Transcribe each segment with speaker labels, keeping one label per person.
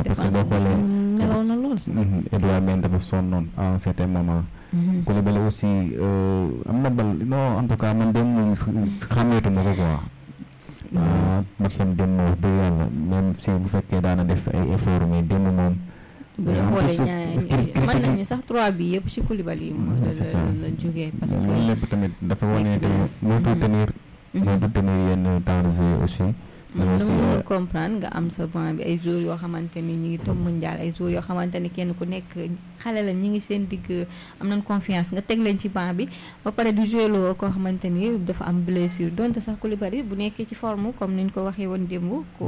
Speaker 1: parce que boo xoolee
Speaker 2: nelaw na lool sax.
Speaker 1: Edouard Mendy dafa sonnoon à un certain moment Koulibaly aussi am na bal non en tout cas man dem moom xàmmeetuma ko quoi ah matcham dem wax dëgg yàlla même si bu fekkee daana def ay effort mais dem moom
Speaker 2: bu ñu xoolee ñaar mën nañu sax trois bi yëpp ci Koulibaly yi moo
Speaker 1: c'est ça
Speaker 2: la jógee parce que
Speaker 1: loolu lépp tamit dafa wane tamit mënatu tenir mënatu tenir yenn temps de jeu aussi mais
Speaker 2: dama
Speaker 1: aussi
Speaker 2: mënul comprendre nga am sa banc bi ay joueurs yoo xamante ni ñu ngi toog mondial ay joueurs yoo xamante ni kenn ku nekk xale la ñi ngi seen digg am nañ confiance nga teg leen ci banc bi ba pare di jouer loo koo xamante ni dafa am blessure donte sax Koulibaly bu nekkee ci forme comme niñ ko waxee woon démb ko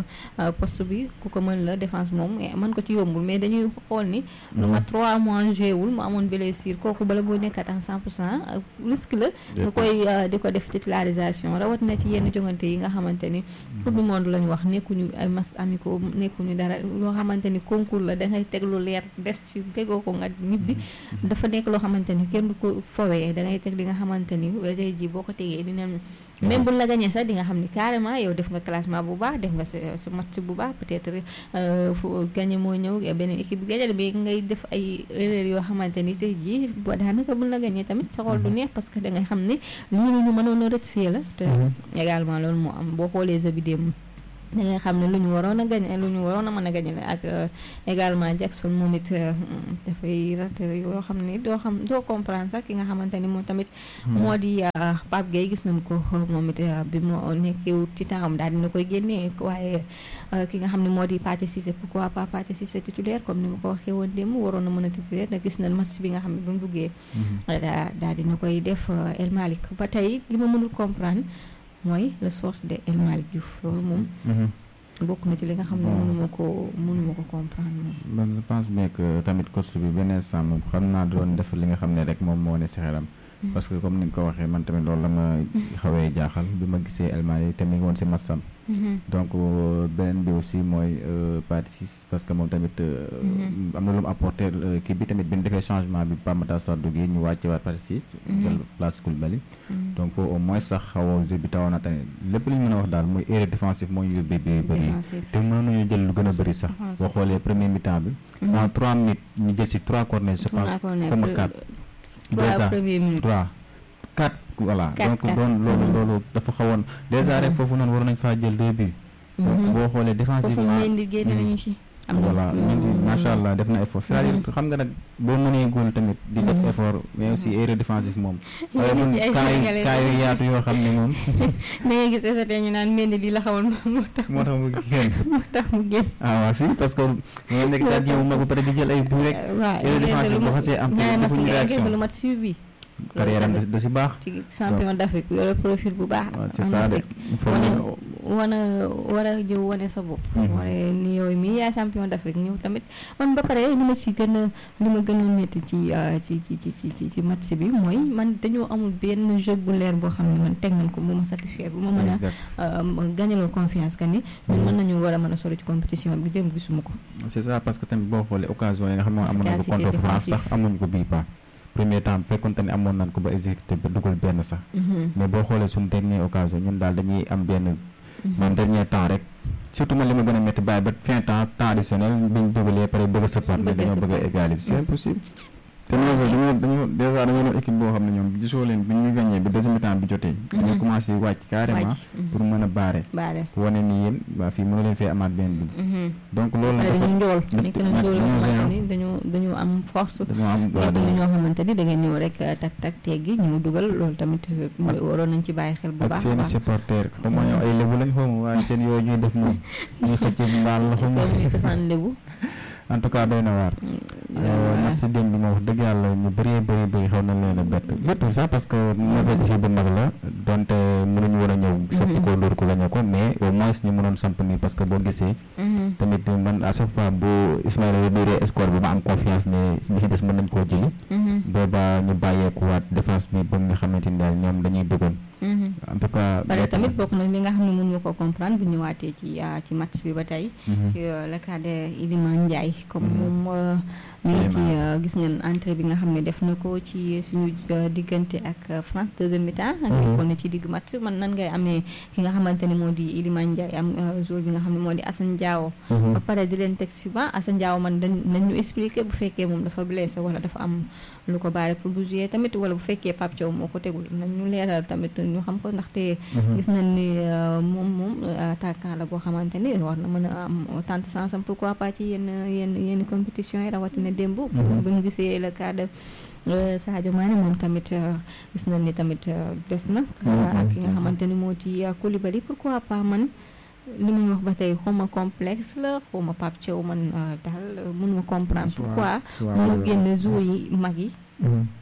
Speaker 2: poste bi ku ko mën la défense moom mën ko ci yombul mais dañuy xool ni lu ma trois mois joué wul mu amoon blessure kooku bala boo nekkat en cent pour cent risque la nga koy di ko def titularisation rawat na ci yenn jongante yi nga xamante ni coupe du monde lañu wax nekkuñu ay matchs amicaux nekkuñu dara loo xamante ni concours la dangay teg lu leer des ci tegoo ko nga ñibbi dafa nekk loo xamante ni kenn du ko fowee dangay teg li nga xamante ni tey jii boo ko tegee dina même bu la gañee sax di nga xam ni carrément yow def nga classement bu baax def nga sa sa match bu baax peut-être fu gagné moo ñëw beneen équipe bi gajal mais ngay def ay erreur yoo xamante ni tey jii boo daanaka bu la gañee tamit sa xol du neex parce que dangay xam ni lii ñu mënoon a rectifier la te également loolu moo am boo xoolee sa vidéo da ngay xam ne lu ñu waroon a gañe lu ñu waroon a mën a gañe la ak également Jackson moom it dafay raté yoo xam ne doo xam doo comprendre sax ki nga xamante ni moom tamit moo di Pape Gueye gis nañ ko moom it bi moo nekkee ci temps daal dina koy génnee waaye ki nga xam ne moo di Pathé Cissé pourquoi pas Pathé Cissé titulaire comme ni ma ko waxee woon démb waroon na mën a titulaire ndax gis nañ match bi nga xam ne bu mu duggee daa daal dina koy def El Malick ba tey li ma mënul comprendre mooy le source de El Malick Diouf loolu moom bokk na ci li nga xam ne mënuma ko mënuma ko comprendre moom
Speaker 1: man je pense bien que tamit coach bi benn instant moom xam naa doon def li nga xam ne rek moom moo ne si xelam parce que comme ni nga ko waxee man tamit loolu la ma xawee jaaxal bi ma gisee El Malick te mi ngi woon si masam donc beneen bi aussi mooy Pathé Ciss parce que moom tamit am na lu mu apporté kii bi tamit bi ñu defee changement bi Pape Matar Sarr duggee ñu wàcce waat Pathé Ciss jël place Koulibaly donc au moins sax xaw jeu bi tawoon na tamit lépp li ñu mën a wax daal mooy erreur défensive moo ñu yóbbee bi bëri te mën nañu jël lu gën a bëri sax boo xoolee premier mi-temps bi en trois minutes ñu jël si trois corners je pense comme quatre déjà trois quatre voilà donc doon loolu loolu dafa xawoon déjà rek foofu noonu war nañ faa jël deux buts donc boo xoolee défensivement voilà macha allah def na effort c'est-à-dire xam nga nag boo mënee góol tamit di def effort mais aussi erreur défensive moom waaye mun kaay kaay yu yaatu yoo xam ne moom
Speaker 2: da ngay gis SAT ñu naan mel ni lii la xawoon moo tax
Speaker 1: moo tax mu génn
Speaker 2: moo tax mu génn
Speaker 1: ah waaw si parce que nga nekk gardien bu mag ba pare di jël ay but rek erreur défensive boo xasee am defuñu réaction
Speaker 2: lu mat suivi
Speaker 1: carrière am da si baax
Speaker 2: ci champion d'Afrique yore profil bu baax
Speaker 1: c'est ça de
Speaker 2: wane war a ñëw wane sa bopp wane ni yooyu mii yaay champion d'Afrique ñëw tamit man ba pare li ma ci gën a li ma gën a métti ci ci ci ci ci ci match bi mooy man dañoo amul benn jeu bu leer boo xam ne man teg nañ ko bu ma satisfaire bu ma mën a gagnaloo confiance que ni ñun mën nañu war a mën a sori ci compétition bi dem gisuma ko
Speaker 1: c'est ça parce que tamit boo xoolee occasion yi nga xam ne amoon na ko contre France sax amuñu ko bii pas premier temps fekkoon te ne amoon nañ ko ba exécuté ba dugal benn sax mais boo xoolee suñu dernière occasion ñun daal dañuy am benn man dernier temps rek surtout man li ma gën a métti bàyyi ba fin temps temps additionnel biñ dugalee pare bëgg a sëppaat mais dañoo bëgg a égaliser c'est impossible te ñoo dañoo dañoo dèjà dañoo doon équipe boo xam ne ñoom gisoo leen bi ñu gagné bi deuxième temps bi jotee dañoo commencé wàcc carrément pour mën a baare wane ni yéen waa fii mënu leen fee amaat benn bi donc loolu la
Speaker 2: dañu njool nekk na njool yoo xamante ni dañu dañu am force
Speaker 1: dañoo am
Speaker 2: nekk na ñoo xamante ni da ngeen ñëw rek tak tak teggi ñëw dugal loolu tamit waroon nañ ci bàyyi xel bu baax
Speaker 1: ak seeni supporter xaw ma ñëw ay lébu lañ xaw ma waaye seen yooyu ñuy def moom ñuy xëcc mbaal la xaw ma
Speaker 2: cosaan lébu
Speaker 1: en tout cas doy na waar match démb bi moom wax dëgg yàlla ñu bëree bëri bëri xaw na leen a bett bettul sax parce que mauvais bu mag la donte mënuñu war a ñëw soppi ko dóor ko gañe ko mais au moins ñu mënoon samp nii parce que boo gisee tamit man à chaque fois bu Ismaïla réduire score bi ma am confiance ne li si des mën nañ koo jëli booba ñu bàyyeekuwaat défense bi ba nga xamante ni daal ñoom dañuy duggoon en tout cas.
Speaker 2: pare tamit bokk na li nga xam ne mënu ma ko comprendre bu ñëwaatee ci ci match bi ba tey. le cas de Iliman Ndiaye comme moom. ñu ngi ci gis ngeen entrée bi nga xam ne def na ko ci suñu diggante ak France deuxième mi-temps. nekkoon na ci digg match man nan ngay amee ki nga xamante ne moo di Iliman Ndiaye am jour bi nga xam ne moo di Assane Diao. ba pare di leen teg suivant Assane Diao man dañ nañ ñu expliquer bu fekkee moom dafa blessé wala dafa am lu ko bàyyi pour bu jouer tamit wala bu fekkee Pape Thiaw moo ko tegul nañ ñu leeral tamit ñu xam ko ndaxte. gis nañ ni moom moom attaquant la boo xamante ni war na mën a am tante sens am pourquoi pas ci yenn yenn yenn compétition yi rawatina démb. bu ñu gisee le cas de Sadio Mané moom tamit gis nañ ni tamit des na. ak ki nga xamante ni moo ci Koulibaly pourquoi pas man. li muy wax ba tey xawma complexe la xawma Pape Thiaw man daal mënuma comprendre pourquoi mënu génn joueurs yi mag yi